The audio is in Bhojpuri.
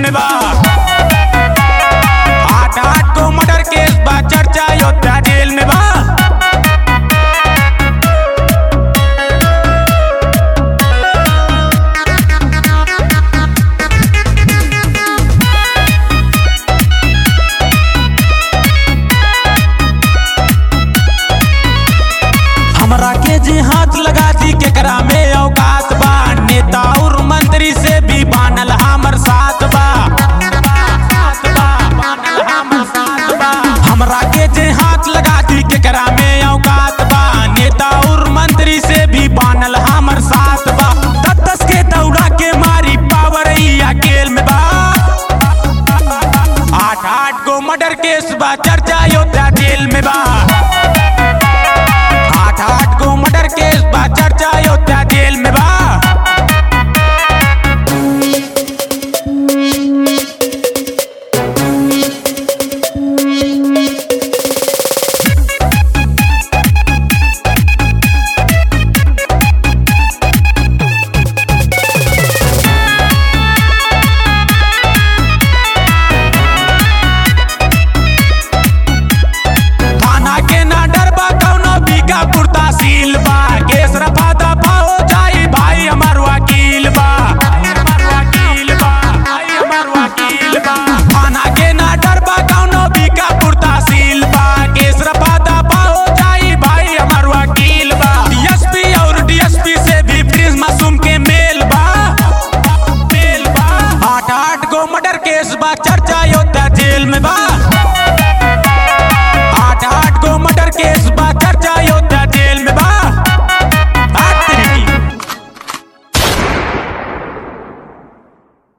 में बा आठ आठ को मर्डर केस बा चर्चा अयोध्या जेल में बा हमरा के जी हाथ लगा दी केकरा में औकात बा नेता और मंत्री से भी बानल हमर साथ बा हमरा के जे हाथ लगा दी केकरा में औकात बा नेता और मंत्री से भी बानल हमर साथ बा दस दस के दौड़ा के मारी पावर अकेल में बा आठ आठ गो मर्डर केस बा चर्चा अयोध्या जेल में बा आठ आठ गो मर्डर केस बा चर्चा अयोध्या जेल में बा थाना के ना डरबा कौनो बीका पुरता सील बा केस रफा दफा हो जाई भाई हमार वकील बा हमार वकील बा भाई हमार वकील बा थाना के ना डरबा कौनो बीका पुरता सील बा केस रफा दफा हो जाई भाई हमार वकील बा डीएसपी और डीएसपी से भी प्रिंस मासूम के मेल बा मेल बा आठ आठ गो मर्डर केस बा चर्चा अयोध्या जेल में बा आठ आठ गो मर्डर केस बा